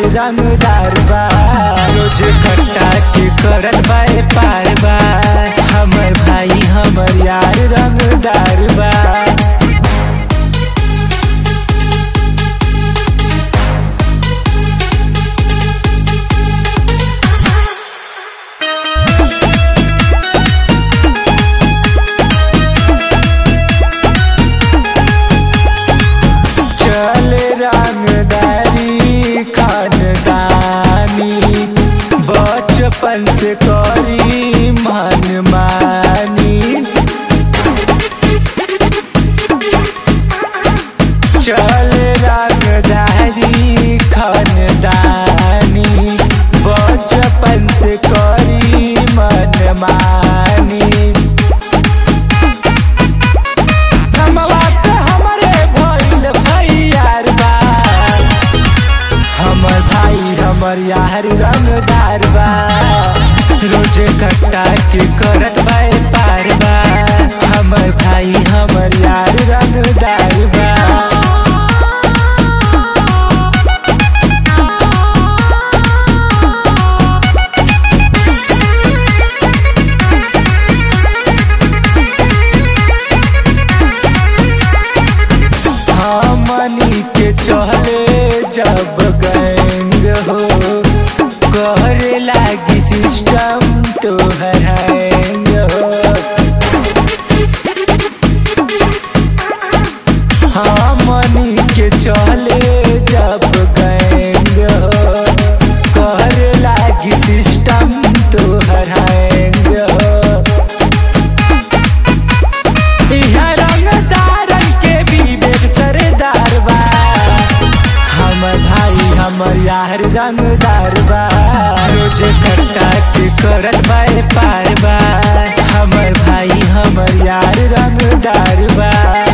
रंगदार बा रोज कट्टा के करत बाए पार बा हमर भाई हमर यार रंगदार बा चले रंगदारी खानदानी बचपन से करी मन मानी चले रंगदारी खानदानी बचपन से करी मन मानी कमवा पे हमरे भइल भैयार बा हमर भाई हमर यार रंगदार बा रोजे कट्टा के करत बाए पार बा हमर भाई हमर यार रंगदार बा हमनी के चले जब गैंग हो करे लागी सिस्टम तो हैंग हो हमनी के चले जब गैंग हो करे लागी सिस्टम तो हैंग हो इहाँ रंगदारन के विवेक सरदार बा हमर भाई हमर यार रंगदार बा रोज कट्टा के करत बाए पार बा हमर भाई हमर यार रंगदार बा